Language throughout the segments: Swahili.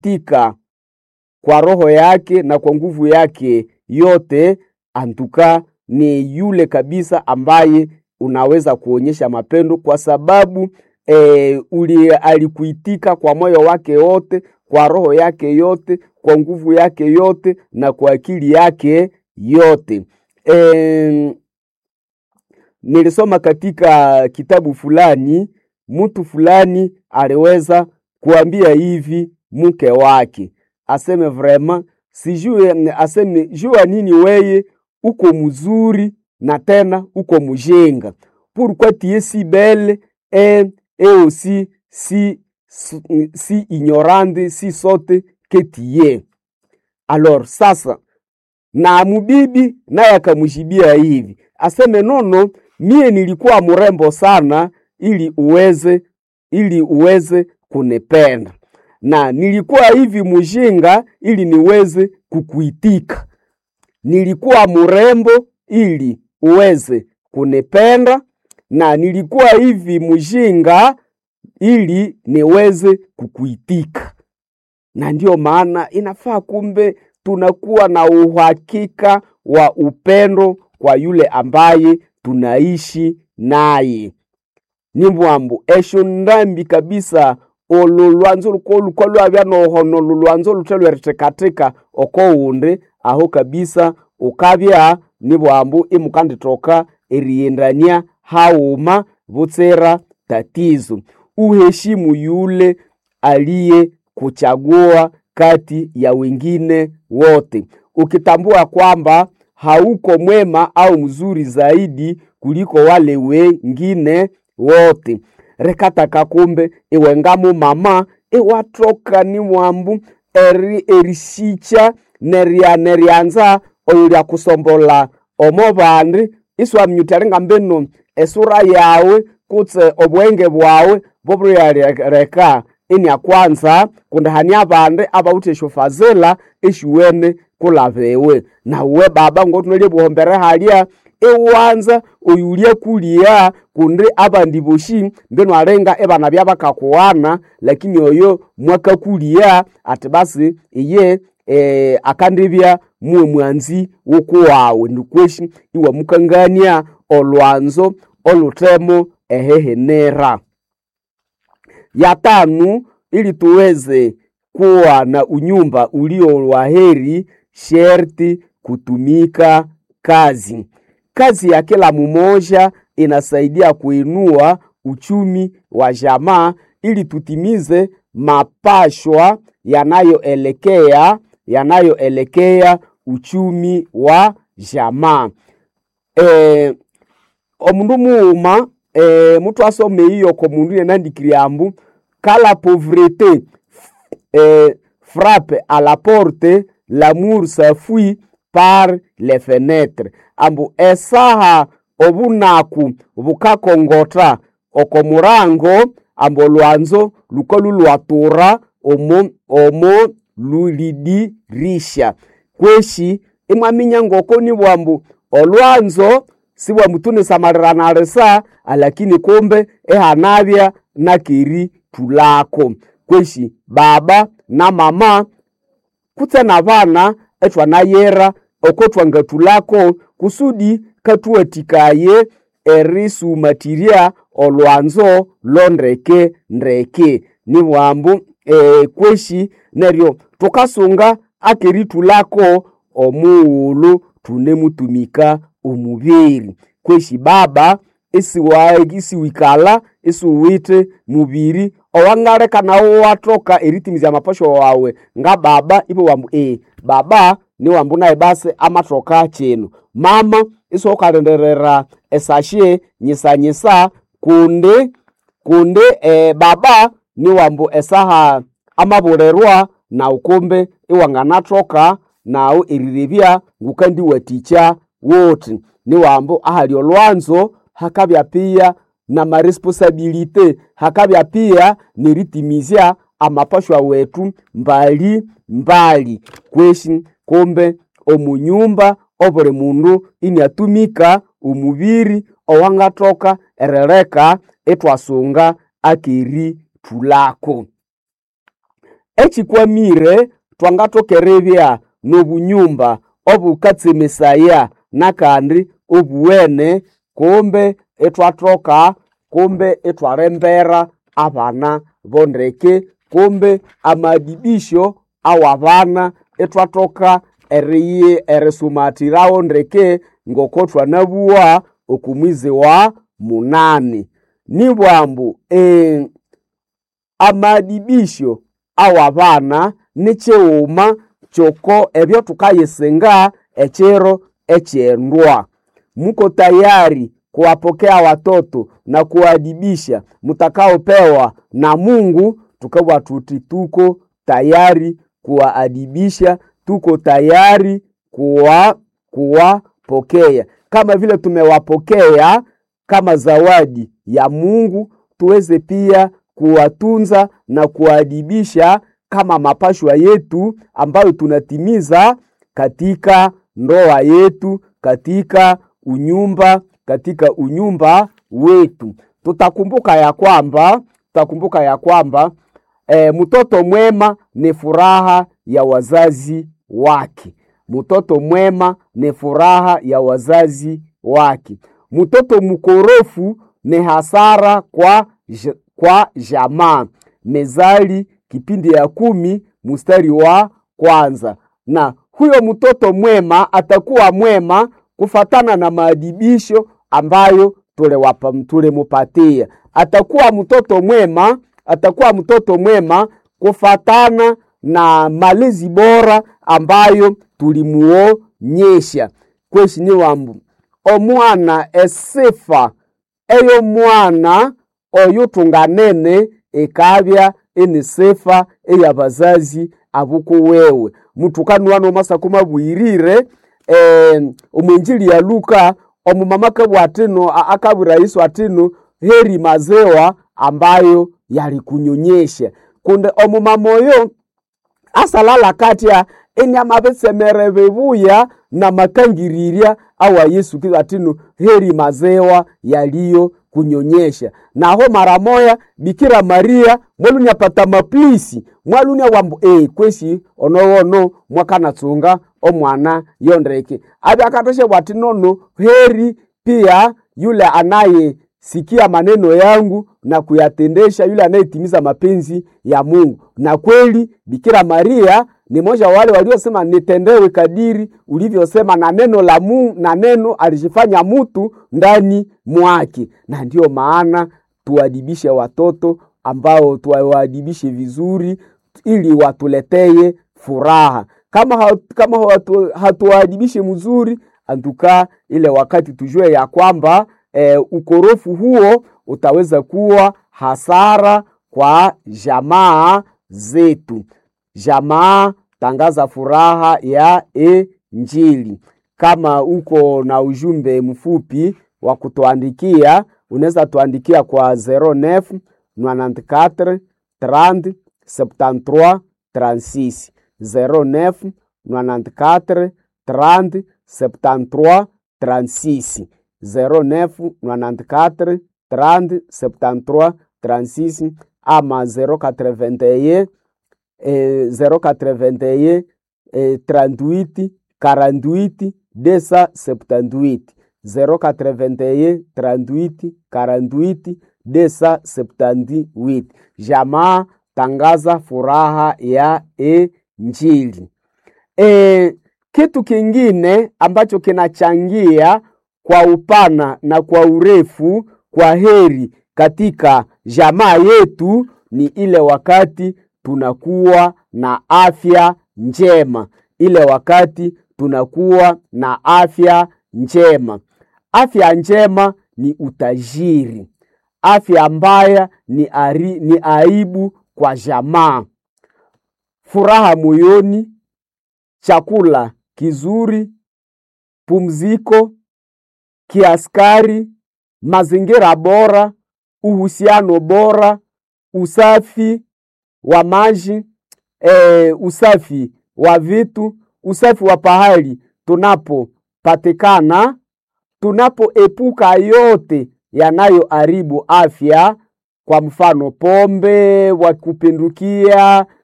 kuitika kwa roho yake na kwa nguvu yake yote, antuka ni yule kabisa ambaye unaweza kuonyesha mapendo kwa sababu e, uli alikuitika kwa moyo wake wote, kwa roho yake yote, kwa nguvu yake yote na kwa akili yake yote. E, nilisoma katika kitabu fulani, mtu fulani aliweza kuambia hivi mke wake aseme vrema sijue, aseme jua nini weye uko mzuri na tena uko mjenga pourquoi tu es si belle et, et aussi si, si ignorante si sote que tu es. Alors sasa na mubibi naye akamjibia hivi aseme nono, mie nilikuwa mrembo sana ili uweze ili uweze kunipenda na nilikuwa hivi mjinga ili niweze kukuitika. Nilikuwa mrembo ili uweze kunipenda, na nilikuwa hivi mjinga ili niweze kukuitika. Na ndiyo maana inafaa kumbe tunakuwa na uhakika wa upendo kwa yule ambaye tunaishi naye. ni mbwambu esho ndambi kabisa olo lwanzo luko lukwa lwabya nohono lulwanzo luthe lwerithekatheka oko wundi aho kabisa ukabya ni bwambu imukanditoka eriyendania hauma butsira tatizo uheshimu yule aliye kuchagua kati ya wengine wote ukitambua kwamba hauko mwema au mzuri zaidi kuliko wale wengine wote rekataka kumbe iwengamu mama iwatoka ni mwambu eri erisicha neria nerianza oyo lya kusombola omo bandi iswamnyutalinga mbino esura yawe kutse obwenge bwawe bobulyareka inia kwanza kundahani abandi abawuthe eshofazela eshiwene kulabewe nauwe baba ngotunalye buhombere halya iwanza oyulya kuliya kundi abandi boshi mbino alenga ebana byabakakuwana lakini oyo mwakakuliya ati basi iye e, akandibya muwe mwanzi wokuwawe ndikweshi iwamukangania olwanzo olutemo ehehenera ya tanu ili tuweze kuwa na unyumba ulio wa heri sherti kutumika kazi kazi ya kila mmoja inasaidia kuinua uchumi wa jamaa ili tutimize mapashwa yanayoelekea yanayoelekea uchumi wa jamaa e, omundu muuma e, mutu asome iyo ko mundu yenandikiriambu kala pauvreté e, frappe à la porte l'amour s'enfuit par les fenêtres ambu esaha obunaku bukakongota oko murango ambu olwanzo luko lulwatura omo, omo lulidirisha kweshi imwaminya ngoko ni bwambu olwanzo sibwamutunisamarirana risa alakini kumbe ehanabya nakeri tulako kweshi baba na mama kutse na bana ethwanayera oko twangatulako kusudi katuwatikaye erisumatirya olwanzo londeke ndeke ni bwambu e, kweshi neryo tukasunga akeritulako omughulu tunemutumika omubiri kweshi baba isiwikala isiwite mubiri owangaleka nawo watoka eritimizya amapasho wawe nga baba ibo wambu e baba ni wambu naye basi amatoka chino mama isokalenderera esashe nyisanyisa kundi kundi e, baba ni wambu esaha amabulerwa na ukumbe iwanganatoka nawu eriribya ngukandiwatikya woti ni wambu ahali olwanzo hakabya pia na maresponsabilite hakabya pia neritimizya amapashwa wetu mbali mbali kweshi kumbe omunyumba obuli mundu iniatumika omubiri owangatoka erereka itwasunga akeri tulako echikwamire twangathokererya n'obunyumba obukatsemesaya nakandi obuwene kumbe ithwathoka kumbe ithwalembera abana bondeke kumbe amadibisho awabana ithwathoka eriyi erisumathirawo ndeke ngoko thwanabuwa okumwizi wa munani nibwambu eh, amadibisho awabana nikighuma kyoko ebyo thukayisinga ekiro ekyendwa muko tayari kuwapokea watoto na kuwaadibisha mtakaopewa na mungu tukawa tuti tuko tayari kuwaadibisha tuko tayari kuwa kuwapokea kama vile tumewapokea kama zawadi ya mungu tuweze pia kuwatunza na kuwaadibisha kama mapashwa yetu ambayo tunatimiza katika ndoa yetu katika unyumba katika unyumba wetu tutakumbuka ya kwamba tutakumbuka ya kwamba e, mtoto mwema ni furaha ya wazazi wake mtoto mwema ni furaha ya wazazi wake mtoto mkorofu ni hasara kwa, j- kwa jamaa mezali kipindi ya kumi mstari wa kwanza na huyo mtoto mwema atakuwa mwema kufatana na maadibisho ambayo tuliwapa tulimupatia atakuwa mtoto mwema atakuwa mtoto mwema kufatana na malezi bora ambayo tulimuonyesha kweshi ni wambu omwana esifa eyo mwana oyo tunganene ikabya ini sifa eyabazazi abukuwewe mutukani wano masako mabwirire eh, omwenjili ya luka omumama kabwa atino a- akabwira yesu atino heri mazewa ambayo yalikunyonyesha kunde omumama oyo asalala katya enyama besemere bebuya na makangirirya awa yesu kristo atino heri mazewa yaliyo kunyonyesha naho mara moya bikira maria mwalunya pata maplisi mwalunya wambu e kwesi onowono mwakanatsunga omwana yondeke abe akatoshe bwati nono heri pia yule anaye sikia maneno yangu na kuyatendesha yule anayetimiza mapenzi ya mungu na kweli bikira maria ni moja wa wale waliosema nitendewe kadiri ulivyosema na neno la mu, na neno alijifanya mutu ndani mwake na ndiyo maana tuadibishe watoto ambao tuwaadibishe vizuri ili watuleteye furaha kama, hatu, kama hatu, hatuwaadibishe mzuri antuka ile wakati tujue ya kwamba e, ukorofu huo utaweza kuwa hasara kwa jamaa zetu jamaa tangaza furaha ya injili kama uko na ujumbe mfupi wa kutuandikia unaweza tuandikia kwa 09 94 30 73 36 09 94 30 73 36 09 94 30 73 36 ama 081 eh, 081 eh, 38 48 278 081 38 48 278 jamaa tangaza furaha ya injili e, kitu kingine ambacho kinachangia kwa upana na kwa urefu kwa heri katika jamaa yetu ni ile wakati tunakuwa na afya njema ile wakati tunakuwa na afya njema afya njema ni utajiri afya mbaya ni, ari, ni aibu kwa jamaa furaha moyoni chakula kizuri pumziko kiaskari mazingira bora uhusiano bora usafi wa maji e, usafi wa vitu usafi wa pahali tunapopatikana tunapoepuka yote yanayoharibu afya kwa mfano pombe wa kupindukia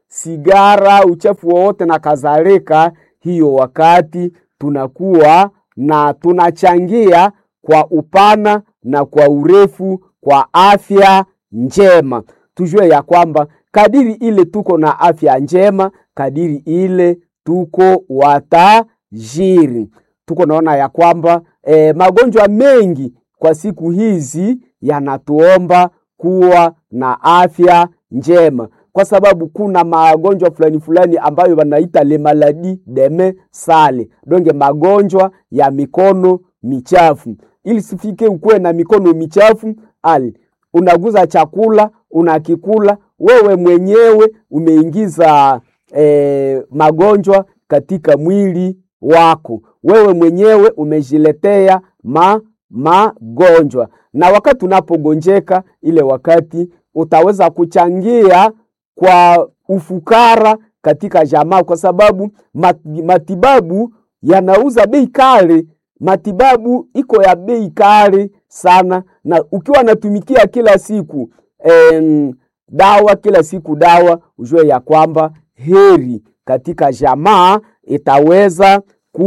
sigara, uchafu wowote na kadhalika, hiyo wakati tunakuwa na tunachangia kwa upana na kwa urefu kwa afya njema. Tujue ya kwamba kadiri ile tuko na afya njema, kadiri ile tuko watajiri. Tuko naona ya kwamba eh, magonjwa mengi kwa siku hizi yanatuomba kuwa na afya njema, kwa sababu kuna magonjwa fulani fulani ambayo wanaita le maladi deme sale donge, magonjwa ya mikono michafu. Ili sifike ukuwe na mikono michafu, ali unaguza chakula unakikula wewe mwenyewe umeingiza eh, magonjwa katika mwili wako, wewe mwenyewe umejiletea ma magonjwa na wakati unapogonjeka, ile wakati utaweza kuchangia kwa ufukara katika jamaa, kwa sababu matibabu yanauza bei kali. Matibabu iko ya bei kali sana, na ukiwa natumikia kila siku em, dawa kila siku dawa, ujue ya kwamba heri katika jamaa itaweza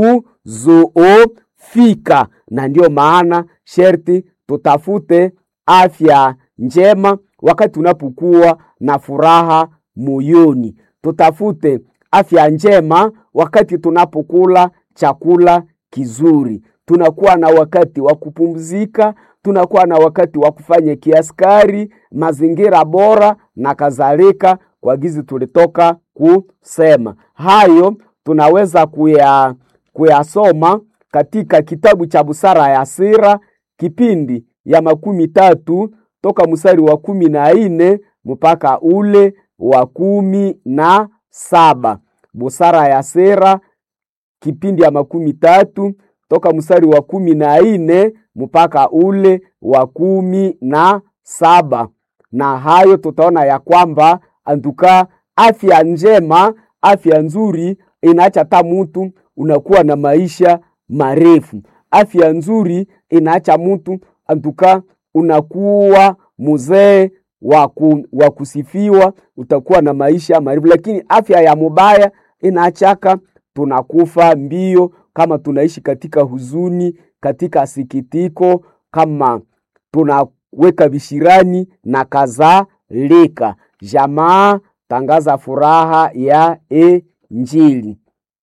kuzoofika na ndiyo maana sherti tutafute afya njema wakati unapokuwa na furaha moyoni. Tutafute afya njema wakati tunapokula chakula kizuri. Tunakuwa na wakati wa kupumzika, tunakuwa na wakati wa kufanya kiaskari, mazingira bora na kadhalika, kwa gizi tulitoka kusema hayo, tunaweza kuya kuyasoma katika kitabu cha Busara ya Sira kipindi ya makumi tatu toka mstari wa kumi na nne mpaka ule wa kumi na saba. Busara ya Sira kipindi ya makumi tatu toka mstari wa kumi na nne mpaka ule wa kumi na saba. Na hayo tutaona ya kwamba antuka afya njema, afya nzuri inaacha ta mutu unakuwa na maisha marefu. Afya nzuri inaacha mtu antuka unakuwa mzee wa kusifiwa, utakuwa na maisha marefu. Lakini afya ya mubaya inaachaka tunakufa mbio, kama tunaishi katika huzuni, katika sikitiko, kama tunaweka vishirani na kadhalika. Jamaa tangaza furaha ya Injili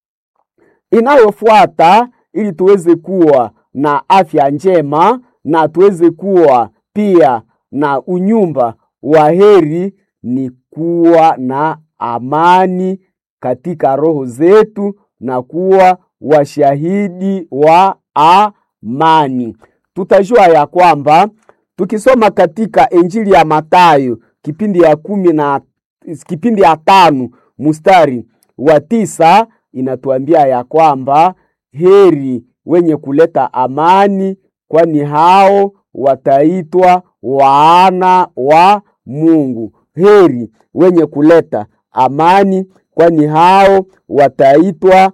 inayofuata ili tuweze kuwa na afya njema na tuweze kuwa pia na unyumba wa heri, ni kuwa na amani katika roho zetu na kuwa washahidi wa amani. Tutajua ya kwamba tukisoma katika Injili ya Mathayo kipindi ya kumi na kipindi ya tano mstari wa tisa inatuambia ya kwamba heri wenye kuleta amani, kwani hao wataitwa wana wa Mungu. Heri wenye kuleta amani, kwani hao wataitwa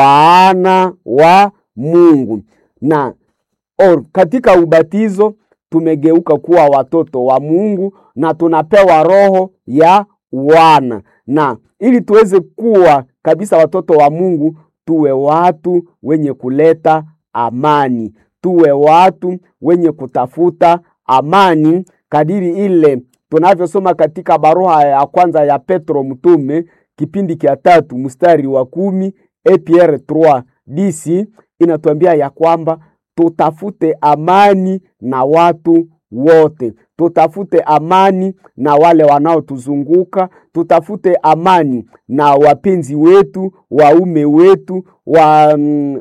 wana wa Mungu. Na or, katika ubatizo tumegeuka kuwa watoto wa Mungu na tunapewa roho ya wana, na ili tuweze kuwa kabisa watoto wa Mungu, tuwe watu wenye kuleta amani, tuwe watu wenye kutafuta amani, kadiri ile tunavyosoma katika barua ya kwanza ya Petro mtume kipindi kia tatu mstari wa kumi APR 3 DC inatuambia ya kwamba tutafute amani na watu wote, tutafute amani na wale wanaotuzunguka, tutafute amani na wapenzi wetu, waume wetu, wa,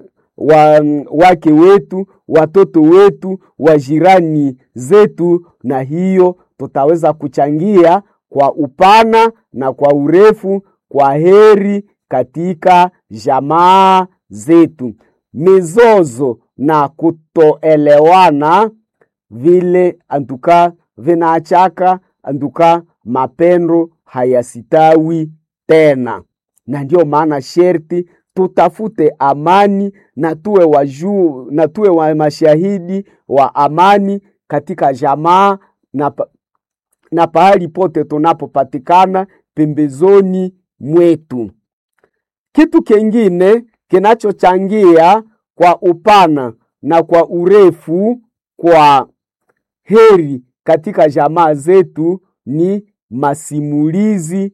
wa, wake wetu, watoto wetu, wajirani zetu, na hiyo tutaweza kuchangia kwa upana na kwa urefu kwa heri katika jamaa zetu. Mizozo na kutoelewana vile antuka vinaachaka antuka mapendo hayasitawi tena, na ndiyo maana sherti tutafute amani na tuwe wajuu na tuwe wa mashahidi wa amani katika jamaa na, pa, na pahali pote tunapopatikana pembezoni mwetu. Kitu kingine kinachochangia kwa upana na kwa urefu kwa heri katika jamaa zetu ni masimulizi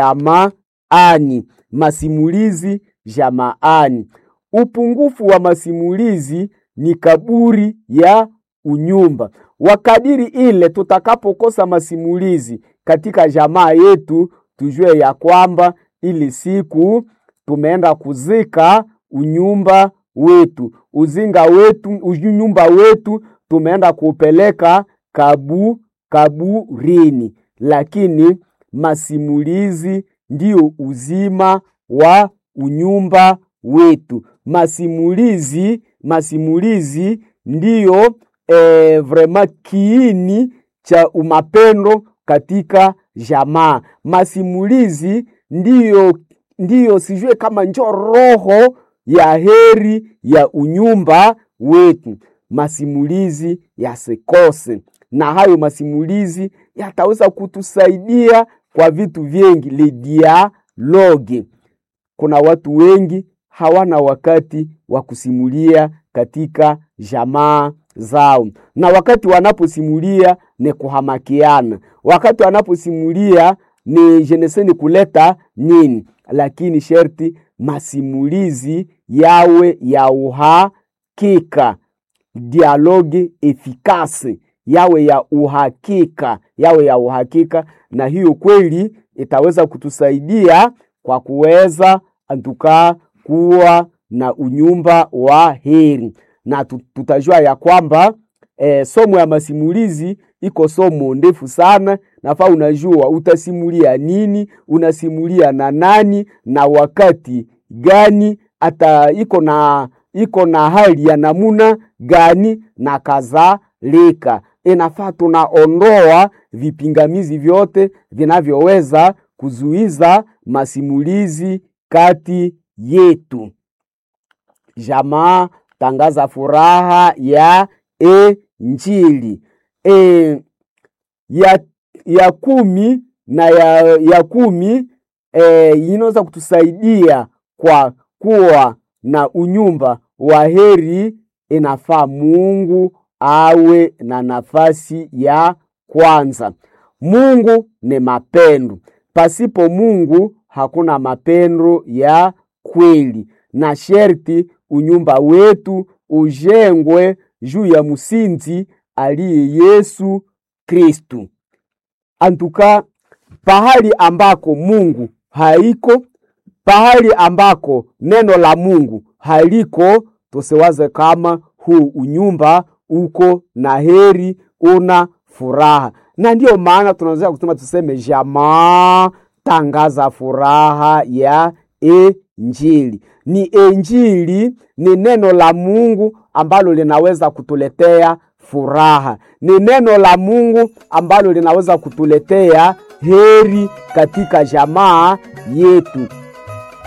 jamaani. Masimulizi jamaani. Upungufu wa masimulizi ni kaburi ya unyumba. Wakadiri ile tutakapokosa masimulizi katika jamaa yetu, tujue ya kwamba ili siku tumeenda kuzika unyumba wetu, uzinga wetu, unyumba wetu tumeenda kupeleka kabu kaburini. Lakini masimulizi ndio uzima wa unyumba wetu. Masimulizi masimulizi ndiyo eh, vrema kiini cha umapendo katika jamaa. Masimulizi ndiyo, ndiyo sijue kama njo roho ya heri ya unyumba wetu. Masimulizi yasikose, na hayo masimulizi yataweza kutusaidia kwa vitu vingi. Le dialogue, kuna watu wengi hawana wakati wa kusimulia katika jamaa zao, na wakati wanaposimulia ni kuhamakiana, wakati wanaposimulia ni jeneseni kuleta nini, lakini sherti masimulizi yawe ya uhakika, dialogue efikase yawe ya uhakika, yawe ya uhakika, na hiyo kweli itaweza kutusaidia kwa kuweza antukaa kuwa na unyumba wa heri, na tutajua ya kwamba e, somo ya masimulizi iko somo ndefu sana. Nafaa unajua utasimulia nini, unasimulia na nani na wakati gani, hata iko na iko na hali ya namuna gani na kadhalika. Inafaa tunaondoa vipingamizi vyote vinavyoweza kuzuiza masimulizi kati yetu. Jamaa tangaza furaha ya Injili. E, ya, ya kumi na ya, ya kumi e, inaweza kutusaidia kwa kuwa na unyumba wa heri. Inafaa Mungu awe na nafasi ya kwanza. Mungu ni mapendo, pasipo Mungu hakuna mapendo ya kweli, na sherti unyumba wetu ujengwe juu ya msingi aliye Yesu Kristu. Antuka, pahali ambako Mungu haiko, pahali ambako neno la Mungu haliko, tusiwaze kama huu unyumba uko na heri, una furaha. Na ndiyo maana tunaweza kusema tuseme, jamaa tangaza furaha ya Injili. Ni Injili, ni neno la Mungu ambalo linaweza kutuletea furaha, ni neno la Mungu ambalo linaweza kutuletea heri katika jamaa yetu.